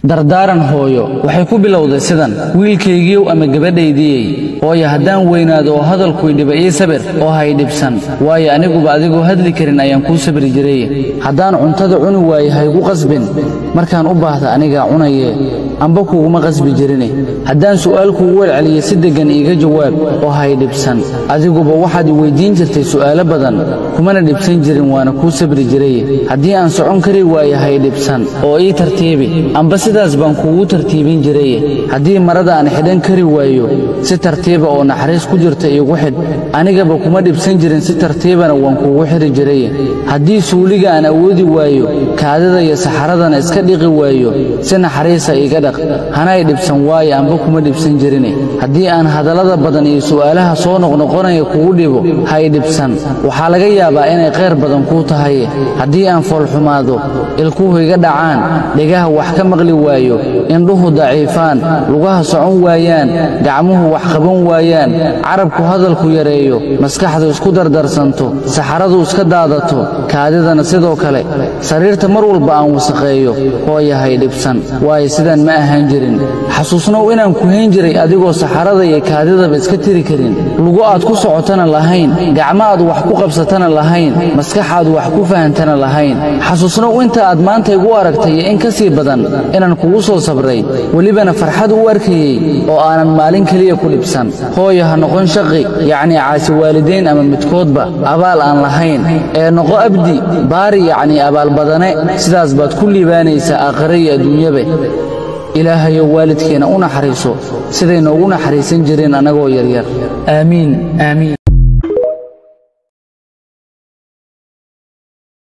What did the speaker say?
dardaaran hooyo waxay ku bilowday sidan wiilkaygiiow ama gabadhaydiyey hooyo haddaan weynaado oo hadalkuy dhiba ii sabir oo hay dhibsan waayo aniguba adigoo hadli karin ayaan kuu sabri jiray haddaan cuntada cuni waaye haygu qasbin markaan u baahda anigaa cunaye amba kuuguma qasbi jirine haddaan su'aal kuugu welceliya si deggan iiga jawaab oo hay dhibsan adiguba waxaad i weyddiin jirtay su'aalo badan kumana dhibsan jirin waana kuu sabri jiray haddii aan socon kari waaye hay dhibsan oo ii tartiibi amba sidaas baan kuugu tartiibin jiray haddii marada aan xidhan kari waayo si tartiiba oo naxariis ku jirta iigu xidh anigaba kuma dhibsan jirin si tartiibana waan kuugu xidhi jiray haddii suuliga aan awoodi waayo kaadida iyo saxaradana iska dhiqi waayo si naxariisa iiga dhaq hanay dhibsan waayo amba kuma dhibsan jirine haddii aan hadallada badan iyo su'aalaha soo noqnoqonaya kugu dhibo hay dhibsan waxaa laga yaabaa inay khayr badan kuu tahay haddii aan foolxumaado ilkuhu iga dhacaan dhegaha wax ka maqli waayo indhuhu daciifaan lugaha socon waayaan gacmuhu wax qaban waayaan carabku hadalku yareeyo maskaxdu isku dardarsanto saxaradu iska daadato kaadidana sidoo kale sariirta mar walba aan wasaqeeyo hooyahay dhibsan waayo sidaan ma ahaan jirin xasuusnow inaan ku hayn jiray adigoo saxarada iyo kaadidaba iska tiri karin lugu aad ku socotana lahayn gacmo aad wax ku qabsatana lahayn maskax aad wax ku fahantana lahayn xasuusnow inta aad maanta igu aragtay iyo in ka sii badan inaan kugu soo sabray welibana farxad u arkayey oo aanan maalin keliya ku dhibsan hooyo ha noqon shaqi yacnii caasi waalidayn ama midkoodba abaal aan lahayn ee noqo abdi baari yacnii abaalbadane sidaas baad ku liibaanaysaa aakhire iyo adduunyabe ilaahayow waalidkeenna u naxariiso siday noogu naxariisan jireen annagoo yaryar aamiin aamiin